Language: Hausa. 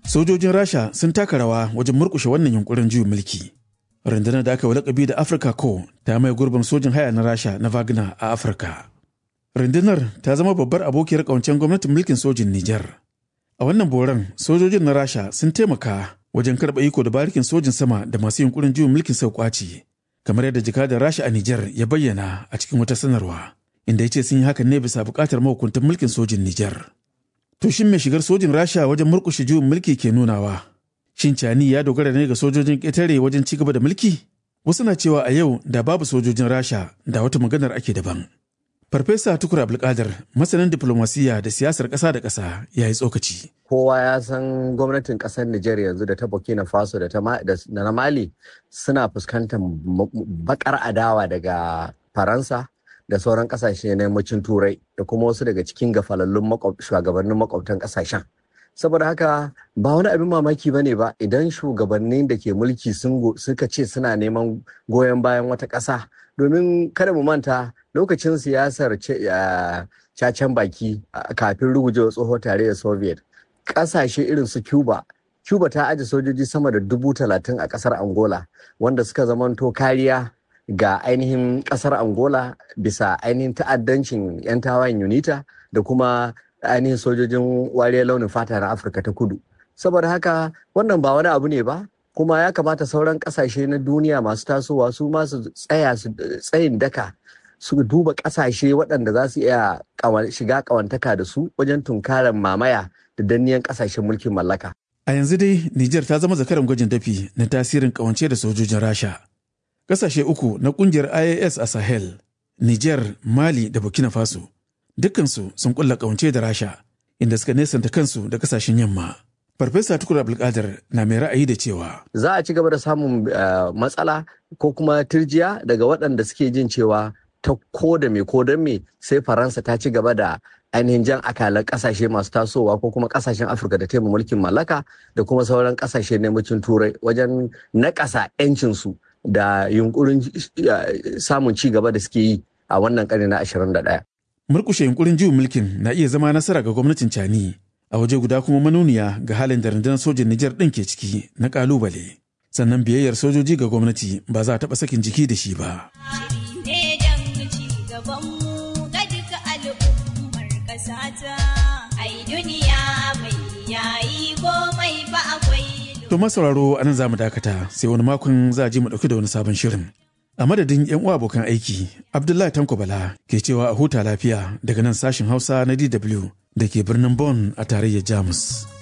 Sojojin Rasha sun taka rawa wajen murkushe wannan yunkurin juyin mulki. Rundunar da aka yi lakabi da Africa Co ta mai gurbin sojin haya na Rasha na Wagner a Afirka. Rundunar ta zama babbar abokiyar ƙawancen gwamnatin mulkin sojin Nijar. A wannan boran sojojin na Rasha sun taimaka wajen karɓa iko da barikin sojin sama da masu yunkurin juyin mulkin sau kwaci. Kamar yadda jakadar Rasha a Nijar ya bayyana a cikin wata sanarwa. Inda ya ce sun yi hakan ne bisa buƙatar mahukuntan mulkin sojin Nijar. To shin mai shigar sojin Rasha wajen murƙushe juyin mulki ke nunawa? Shin Cani ya dogara ne ga sojojin ƙetare wajen ci gaba da mulki? Wasu na cewa a yau da babu sojojin Rasha da wata maganar ake daban. Farfesa Tukur Abdulkadir, masanin diplomasiya da siyasar ƙasa da ƙasa, ya yi tsokaci. Kowa ya san gwamnatin ƙasar Nijar yanzu da ta Burkina Faso da na Mali suna fuskantar bakar adawa daga Faransa da sauran ƙasashe na yammacin Turai da kuma wasu daga cikin gafalallun shugabannin makwabtan ƙasashen. Saboda haka ba wani abin mamaki ba ne ba idan shugabannin da ke mulki suka ce suna neman goyon bayan wata ƙasa domin kada mu manta lokacin siyasar cacen baki kafin rugujewa tsohon tarayyar soviet kasashe irin su cuba cuba ta aje sojoji sama da dubu talatin a kasar angola wanda suka zamanto kariya ga ainihin kasar angola bisa ainihin ta'addancin 'yan tawayen unita da kuma ainihin sojojin wariyar launin fata na afirka ta kudu saboda haka wannan ba wani abu ne ba kuma ya kamata sauran kasashe na duniya masu tasowa su masu tsaya su tsayin daka su duba kasashe waɗanda za su iya shiga ƙawantaka da su wajen tunkarar mamaya da danniyan kasashen mulkin mallaka. A yanzu dai Nijar ta zama zakaran gwajin dafi na tasirin ƙawance da sojojin Rasha. Ƙasashe uku na ƙungiyar IAS a Sahel, Nijar, Mali da Burkina Faso, dukkansu sun ƙulla ƙawance da Rasha, inda suka nesanta kansu da ƙasashen yamma. Farfesa Tukur Abdulkadir na mai ra'ayi da cewa. Za a ci gaba da samun matsala ko kuma turjiya daga waɗanda suke jin cewa ta ko da me ko don me sai Faransa ta ci gaba da ainihin jan akalan kasashe masu tasowa ko kuma kasashen Afirka da taimaka mulkin mallaka da kuma sauran kasashe na yammacin Turai wajen nakasa 'yancinsu da yunkurin samun ci gaba da suke yi a wannan ƙarni na 21. Murkushe yunkurin juyin mulkin na iya zama nasara ga gwamnatin Cani. a waje guda kuma manuniya ga halin da rundunar sojin Nijar ɗin ke ciki na ƙalubale. Sannan biyayyar sojoji ga gwamnati ba za a taɓa sakin jiki da shi ba. To masauraro a nan za mu dakata sai wani makon za a ji mu ɗauki da wani sabon shirin. A madadin 'yan uwa abokan aiki, Abdullahi Tanko Bala ke cewa a huta lafiya daga nan sashin Hausa na DW da ke birnin Bonn a tarayyar Jamus.